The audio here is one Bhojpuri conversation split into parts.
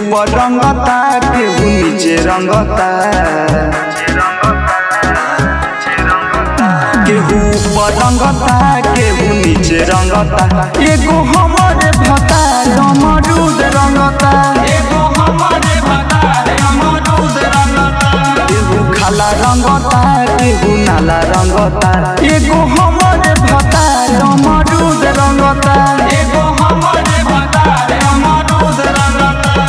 ऊपर रंगता केहू नीचे रंगता केहू ऊपर रंगता केहू नीचे रंगता एगो हमरे भता अमरूद रंगता एगो हमरे भतार अमरूद रंगता केहू खाला रंगता केहू नाला रंगता एगो हमरे भता अमरूद रंगता एगो हमरे भतार अमरूद रंगता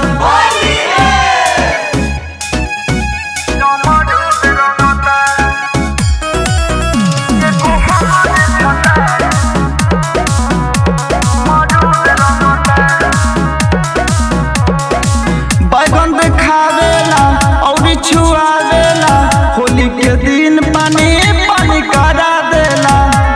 बैगन देखावेला औरी छुआवेला होली के दिन पानी पानी करा देला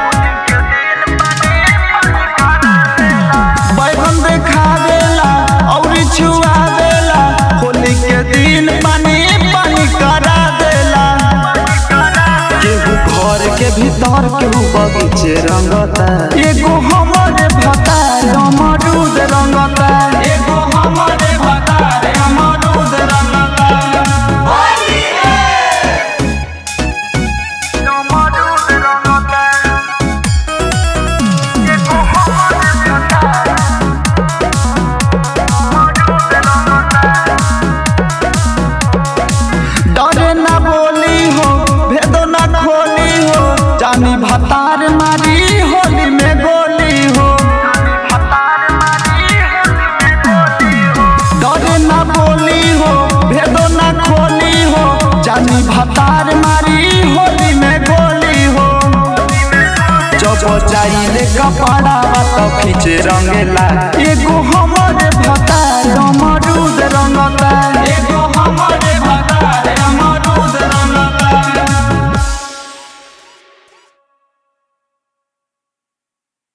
बैगन देखावेला औरी छुआवेला होली के दिन पानी पानी करा देला केहू घर के भीतर केहू बगीचे रंगता एगो हमरे भता अमरूद रंगता एगो हमरे भतार अमरूद रंगता डरे ना बोली हो भेदो ना खोली हो जानी भतार मारी होली में गोली हो डरे ना बोली हो भेदो ना खोली हो जानी भतार मारी होली में गोली हो जब चाहिए कपड़ा तो खींचे रंगेला एगो हमरे भतार